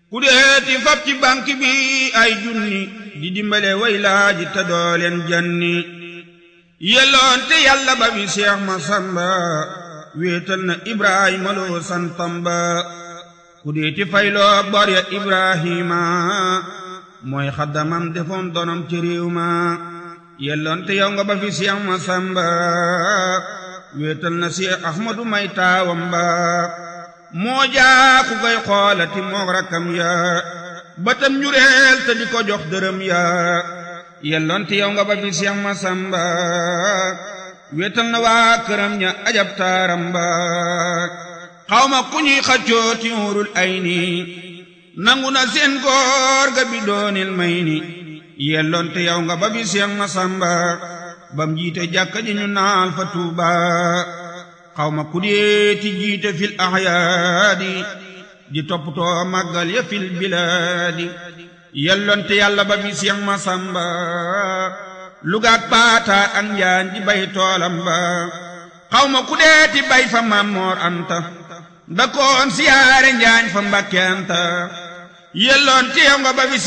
ku deeti fab ci banque bi ay junni di dimbale way laaji te dooleen janni yelloon te yàlla ba bi Seex Masamba wéetal na Ibrahima loo santam ba ku deeti fayloo bor ya Ibrahima mooy xaddamam defoon donom ci réew ma yelloon te yow nga ba fi Seex Masamba wéetal na Seex Ahmadu may taawam ba moo jaa ku koy xoolati moog rakkam ya batam njureel te di ko jox dërëm ya yelloon te yow nga ba fi Seex Masamba wéetal na waa këram ña ajab taaram ba xawma ku ñuy xaccoo ci wurul ay ni nangu na seen góor ga bi doonil may ni yelloon te yow nga ba fi Seex Masamba bam jiite jàkka ji ñu naal fa Tuuba xawma ku deeti jiite fil ahyaadi di toppatoo màggal ya fil bilaadi yelloon te yàlla ba fi Seex Masamba lugaak paata ak njaan di bay toolam ba xawma ku deeti bay fa Mammoor Anta da koon siyaare njaañ fa Mbàkke Anta yelloon te yow nga ba fi